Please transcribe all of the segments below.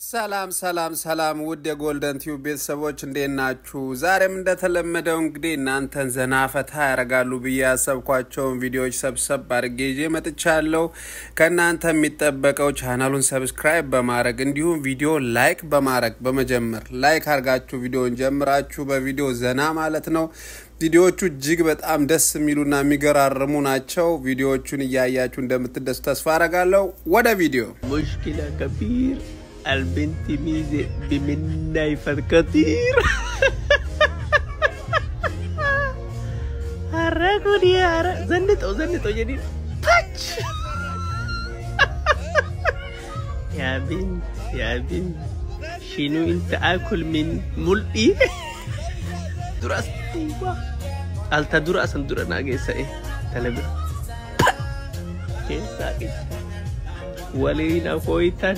ሰላም ሰላም ሰላም ውድ የጎልደን ቲዩብ ቤተሰቦች እንዴት ናችሁ? ዛሬም እንደተለመደው እንግዲህ እናንተን ዘና ፈታ ያደርጋሉ ብዬ ያሰብኳቸውን ቪዲዮዎች ሰብሰብ አድርጌ ይዤ መጥቻለሁ። ከእናንተ የሚጠበቀው ቻናሉን ሰብስክራይብ በማድረግ እንዲሁም ቪዲዮ ላይክ በማድረግ በመጀመር ላይክ አድርጋችሁ ቪዲዮን ጀምራችሁ በቪዲዮ ዘና ማለት ነው። ቪዲዮዎቹ እጅግ በጣም ደስ የሚሉና የሚገራርሙ ናቸው። ቪዲዮዎቹን እያያችሁ እንደምትደሱ ተስፋ አረጋለሁ። ወደ ቪዲዮ مشكلة كبير البنت ميزة بمنايف كثير حركوا يا حرك زنتوا زنتوا جديد تاتش يا بنت يا بنت شنو انت اكل من ملئي درس ايوه التا درس درا ناقصه ايه تلبر كيف ولينا فويتان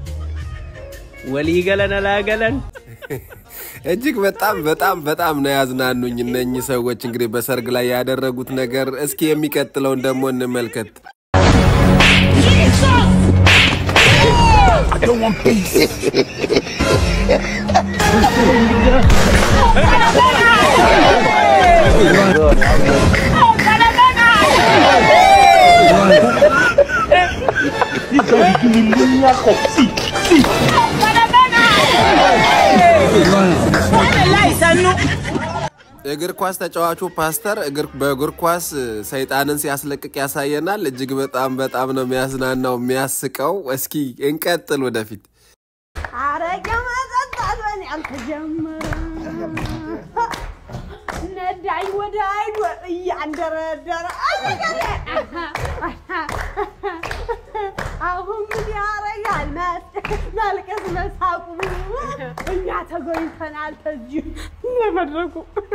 ولي قلنا لا قلن እጅግ በጣም በጣም በጣም ነው ያዝናኑኝ እነኚህ ሰዎች እንግዲህ በሰርግ ላይ ያደረጉት ነገር። እስኪ የሚቀጥለውን ደግሞ እንመልከት። እግር ኳስ ተጫዋቹ ፓስተር እግር በእግር ኳስ ሰይጣንን ሲያስለቅቅ ያሳየናል። እጅግ በጣም በጣም ነው የሚያዝናናው የሚያስቀው። እስኪ እንቀጥል ወደፊት። አረቄ መጠጣት በእኔ አልተጀመረም። ነዳኝ ወደ አይዶ እያንደረደረ አሁን ምን ያረጋል? መልቀስ መሳቁ እኛ ተጎኝተናል። ተዚሁ ለመድረኩ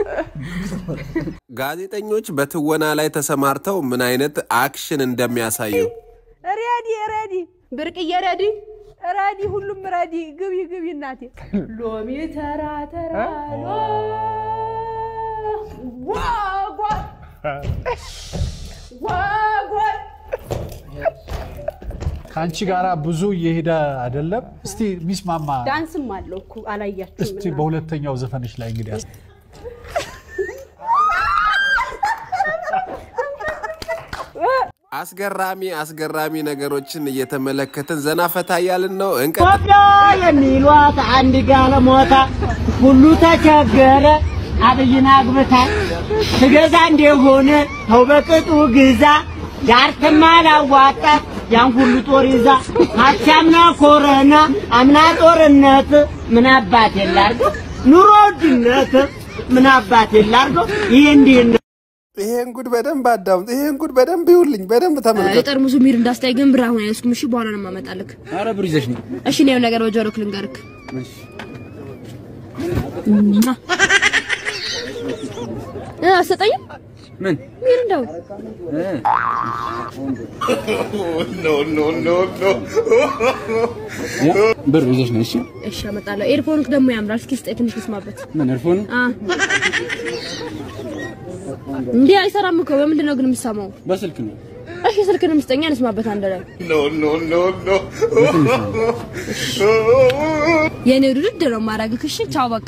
ጋዜጠኞች በትወና ላይ ተሰማርተው ምን አይነት አክሽን እንደሚያሳዩ ሬዲ ሬዲ ብርቅዬ ሬዲ ሬዲ ሁሉም ሬዲ ግቢ ግቢ እናቴ ሎሚ ተራ ተራ ዋጓል ዋጓል ከአንቺ ጋር ብዙ እየሄደ አይደለም። እስቲ ሚስማማ ዳንስም አለው እኮ አላያችሁም? እስቲ በሁለተኛው ዘፈንሽ ላይ እንግዲህ አስ- አስገራሚ አስገራሚ ነገሮችን እየተመለከትን ዘና ፈታ እያልን ነው። እንቀጥል። ኢትዮጵያ የሚሏት አንድ ጋለሞታ ሁሉ ተቸገረ። አብይን አግብታ ትገዛ እንደሆነ ተው በቅጡ ግዛ ዳርትማ ላዋጣት ያን ሁሉ ጦር ይዛ ሀብታምና ኮረና አምና ጦርነት ምን አባት የላርገው ኑሮ ውድነት ምን አባት የላርገው ይህ እንዲህ ነው። ይሄን ጉድ በደንብ አዳምጡ። ይሄን ጉድ በደንብ ይውልኝ፣ በደንብ ተመልከቱ። የጠርሙሱ ሚር እንዳስታይ ግን ብር አሁን አይወስኩም። እሺ በኋላ ነው የማመጣልክ። አረ ብር ይዘሽ ነው። እሺ ነው ነገር በጆሮክ ልንገርክ። እ አትሰጠኝም? ምን ሚር እንደው ብር ይዘሽ ነው? እሺ እሺ አመጣለሁ። ኤርፎንክ ደግሞ ያምራል። እስኪ ስጠኝ ትንሽ ልስማበት። ምን እርፎን አ እንዴ አይሰራም እኮ በምንድን ነው ግን የምሰማው? በስልክ ነው። እሺ ስልክንም ስጠኝ ልስማበት አንድ ላይ የኔ ውድድ ነው ማረግክ። እሺ ቻው በቃ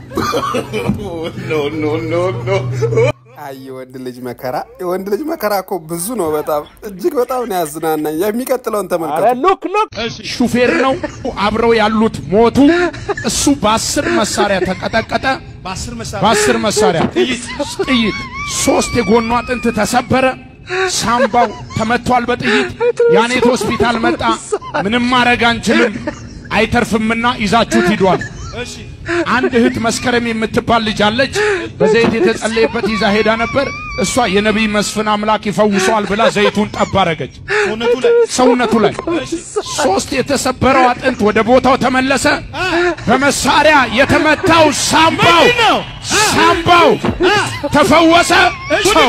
አይ የወንድ ልጅ መከራ፣ የወንድ ልጅ መከራ እኮ ብዙ ነው። በጣም እጅግ በጣም ነው ያዝናናኝ። የሚቀጥለውን ተመልከቱ። ሹፌር ነው። አብረው ያሉት ሞቱ። እሱ በአስር መሳሪያ ተቀጠቀጠ። በአስር መሳሪያ ጥይት ሶስት የጎኗ አጥንት ተሰበረ። ሳምባው ተመቷል በጥይት ያኔት ሆስፒታል መጣ። ምንም ማድረግ አንችልም አይተርፍምና ይዛችሁት ሂዷል። አንድ እህት መስከረም የምትባል ልጅ አለች። በዘይት የተጸለየበት ይዛ ሄዳ ነበር። እሷ የነቢይ መስፍን አምላክ ይፈውሰዋል ብላ ዘይቱን ጠብ አረገች ሰውነቱ ላይ። ሶስት የተሰበረው አጥንት ወደ ቦታው ተመለሰ። በመሳሪያ የተመታው ሳምባው ሳምባው ተፈወሰ። ሰው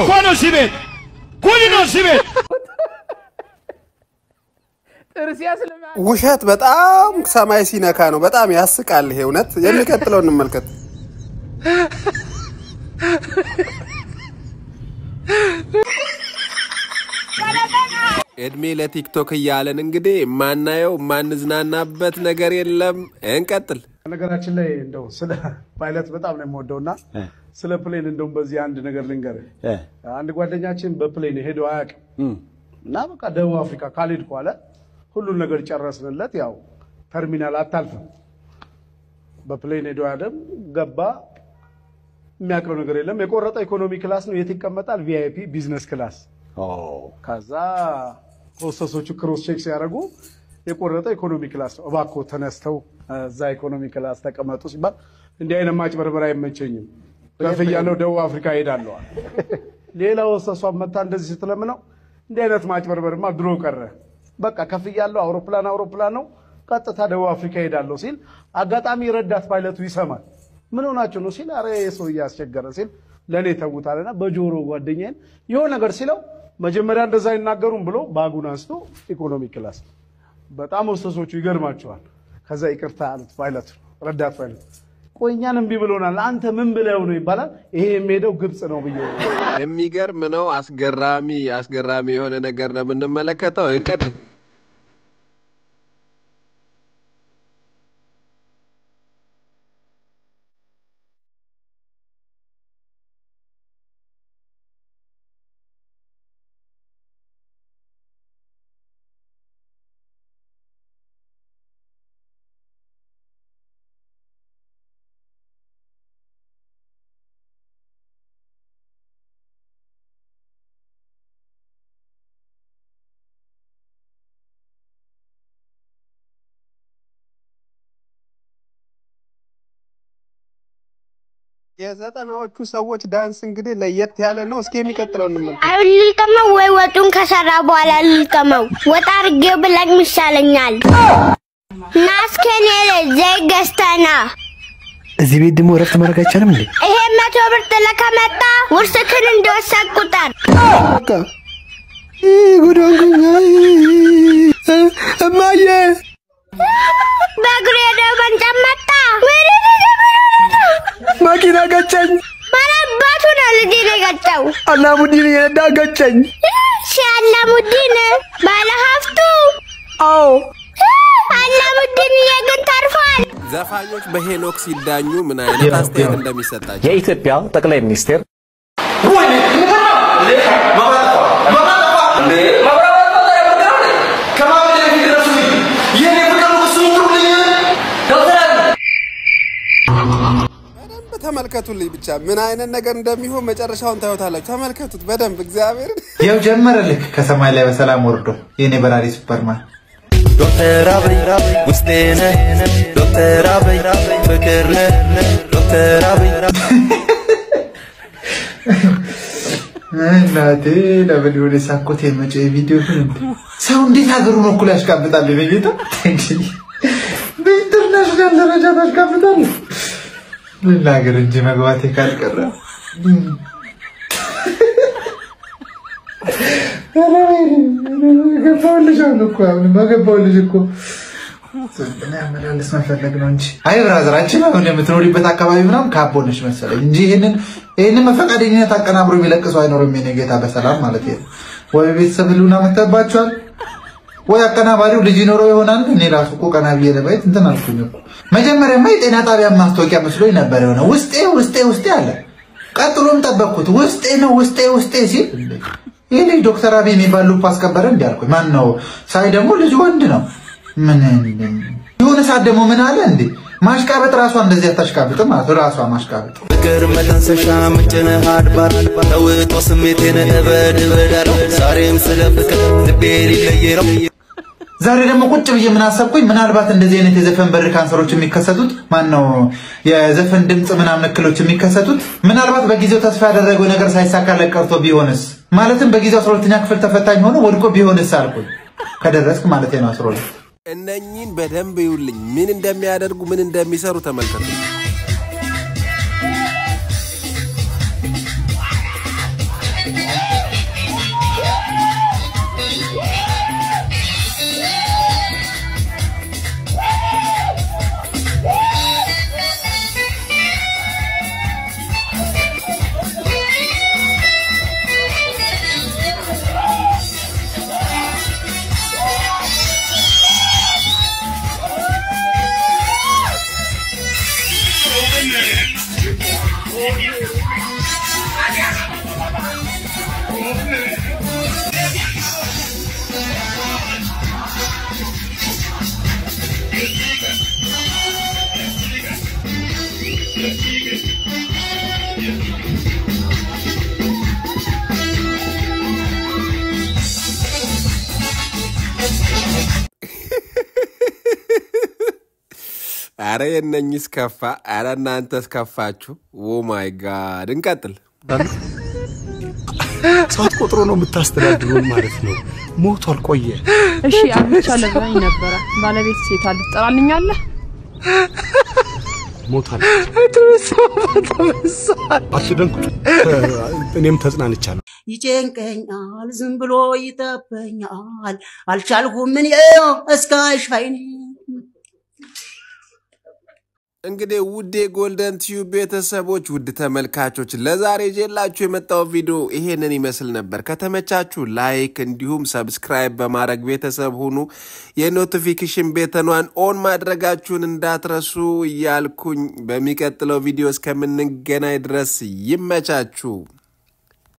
ውሸት በጣም ሰማይ ሲነካ ነው። በጣም ያስቃል። ይሄ እውነት። የሚቀጥለው እንመልከት። እድሜ ለቲክቶክ እያለን እንግዲህ የማናየው የማንዝናናበት ነገር የለም። እንቀጥል። ነገራችን ላይ እንደው ስለ ፓይለት በጣም ነው የምወደው እና ስለ ፕሌን እንደውም በዚህ አንድ ነገር ልንገርህ። አንድ ጓደኛችን በፕሌን ሄዶ አያውቅም እና በቃ ደቡብ አፍሪካ ካልሄድኩ አለ። ሁሉን ነገር ጨረስንለት። ያው ተርሚናል አታልፍም። በፕሌን ሄዶ አያደም ገባ። የሚያውቀው ነገር የለም። የቆረጠ ኢኮኖሚ ክላስ ነው። የት ይቀመጣል? ቪአይፒ ቢዝነስ ክላስ። ከዛ ሆስተሶቹ ክሮስ ቼክ ሲያደርጉ የቆረጠ ኢኮኖሚ ክላስ ነው። እባክዎ ተነስተው እዛ ኢኮኖሚ ክላስ ተቀመጡ ሲባል እንዲህ አይነት ማጭበርበር አይመቸኝም፣ ከፍያለሁ፣ ደቡብ አፍሪካ ሄዳለሁ። ሌላ ሆስተሷ መታ እንደዚህ ስትለምነው እንዲህ አይነት ማጭበርበርማ ድሮ ቀረ፣ በቃ ከፍያለሁ፣ አውሮፕላን አውሮፕላን ነው፣ ቀጥታ ደቡብ አፍሪካ ሄዳለሁ ሲል አጋጣሚ ረዳት ፓይለቱ ይሰማል። ምን ሆናችሁ ነው ሲል፣ አረ ሰው እያስቸገረ ሲል ለእኔ ተውታልና በጆሮ ጓደኛዬን የሆነ ነገር ሲለው መጀመሪያ እንደዛ አይናገሩም ብሎ ባጉን አንስቶ ኢኮኖሚ ክላስ በጣም ሆስተሶቹ ይገርማቸዋል። ከዛ ይቅርታ አሉት ፓይለቱ ረዳት ፓይለቱ ቆይ እኛን እምቢ ብሎናል፣ አንተ ምን ብለው ነው ይባላል። ይሄ የሚሄደው ግብፅ ነው ብዬ የሚገርም ነው። አስገራሚ አስገራሚ የሆነ ነገር ነው የምንመለከተው። እንቀጥል። የዘጠናዎቹ ሰዎች ዳንስ እንግዲህ ለየት ያለ ነው። እስኪ የሚቀጥለው እንመልከት። አሁን ልልቀመው ወይ ወጡን ከሰራ በኋላ ልልቀመው? ወጥ አድርጌው ብለኝ ይሻለኛል። ና እስኪ እኔ ዘይት ገዝተህ ና። እዚህ ቤት ደግሞ እረፍት ማድረግ አይቻልም እንዴ? ይሄ መቶ ብር ጥለህ ከመጣ ውርስክን እንደወሰድ ቁጠር። በቃ ጉዳን ጉኛ እማዬ በእግሩ ሄደው መንጨት መጣ። መኪና ገጨኝ። ማን አባቱ ነው ልጄን የገጨው? አላሙዲን እየነዳ ገጨኝ። ሺ አላሙዲን ባለ ሀብቱ አዎ አላሙዲን ግን ተርፏል። ዘፋኞች በሄኖክ ሲዳኙ ምን አይነት አስተያየት እንደሚሰጣቸው የኢትዮጵያ ጠቅላይ ሚኒስቴር በደንብ ተመልከቱልኝ። ብቻ ምን አይነት ነገር እንደሚሆን መጨረሻውን ታዩታላችሁ። ተመልከቱት በደንብ እግዚአብሔርን ያው ጀመረ ልክ ከሰማይ ላይ በሰላም ወርዶ የኔ በራሪ ሱፐርማን ዶክተር አብይ ውስጤ ነህ ዶክተር አብይ ፍቅር ነህ ዶክተር አብይ እናቴ ለምን የሆነ ሳኮት የመጨ ቪዲዮ ግን እንዴ ሰው እንዴት ሀገሩን እኩል ያሽቃብጣል? በጌታ በኢንተርናሽናል ደረጃ ታሽቃብጣል። ልናገር እንጂ መግባቴ ካልቀረ ገባሁልሽ አሁን እኮ አሁን ገባሁልሽ እኮ እና ያመላለስ መፈለግ ነው እንጂ አይ ብራዘራችን አሁን የምትኖሪበት አካባቢ ምናምን ካቦ ነሽ መሰለኝ እንጂ ይህንን ይህንን መፈቃደኝነት አቀናብሮ የሚለቅሰው አይኖርም። የኔ ጌታ በሰላም ማለት ነው። ወይ ቤተሰብ ህልውና መተባቸዋል ወይ አቀናባሪው ልጅ ይኖረው ይሆናል። እኔ ራሱ እኮ ቀና ብዬ ለማየት እንትን አልኩኝ እኮ። መጀመሪያማ የጤና ጣቢያ ማስታወቂያ መስሎኝ ነበር የሆነ ውስጤ ውስጤ ውስጤ አለ። ቀጥሎም ጠበቅኩት ውስጤ ነው ውስጤ ውስጤ ሲል ይህ ልጅ ዶክተር አብይ የሚባል ሉፕ አስከበረ እንዲ አልኩኝ። ማን ነው ሳይ ደግሞ ልጅ ወንድ ነው። ምን የሆነ ሰዓት ደግሞ ምን አለ እንዴ ማሽቃበጥ ራሷ እንደዚህ አታሽቃብጥም ማለት ራሷ ማሽቃበጥ ፍቅር መተንሰሻ ምንጭነህ አድባር ተውጦ ስሜቴን እበድ እበዳለሁ ዛሬም ስለ ፍቅር ልቤ ሊለየ ነው ዛሬ ደግሞ ቁጭ ብዬ ምን አሰብኩኝ፣ ምናልባት እንደዚህ አይነት የዘፈን በር ካንሰሮች የሚከሰቱት ማን ነው የዘፈን ድምፅ ምናምን እክሎች የሚከሰቱት ምናልባት በጊዜው ተስፋ ያደረገው ነገር ሳይሳካለት ቀርቶ ቢሆንስ፣ ማለትም በጊዜው አስራ ሁለተኛ ክፍል ተፈታኝ ሆኖ ወድቆ ቢሆንስ አልኩኝ። ከደረስክ ማለት ነው አስራ ሁለት እነኚህን በደንብ ይውልኝ። ምን እንደሚያደርጉ ምን እንደሚሰሩ ተመልከቱ። አረ የነኝስ ከፋ። አረ እናንተስ ከፋችሁ። ኦ ማይ ጋድ። እንቀጥል። ሰዓት ቆጥሮ ነው የምታስተዳድሩን ማለት ነው። ሞቷል፣ ቆየ። እሺ አግብቻለሁ ብላኝ ነበረ። ባለቤት ሴት አለ ትጠራልኛለህ? ሞቷል። አትደንቁ። እኔም ተጽናንቻለሁ። ይጨንቀኛል፣ ዝም ብሎ ይጠበኛል። አልቻልኩም ምን እስከ ሻይኔ እንግዲህ ውድ የጎልደን ቲዩብ ቤተሰቦች ውድ ተመልካቾች ለዛሬ ይዤላችሁ የመጣው ቪዲዮ ይሄንን ይመስል ነበር። ከተመቻችሁ ላይክ እንዲሁም ሰብስክራይብ በማድረግ ቤተሰብ ሁኑ። የኖቲፊኬሽን ቤተኗን ኦን ማድረጋችሁን እንዳትረሱ እያልኩኝ በሚቀጥለው ቪዲዮ እስከምንገናኝ ድረስ ይመቻችሁ።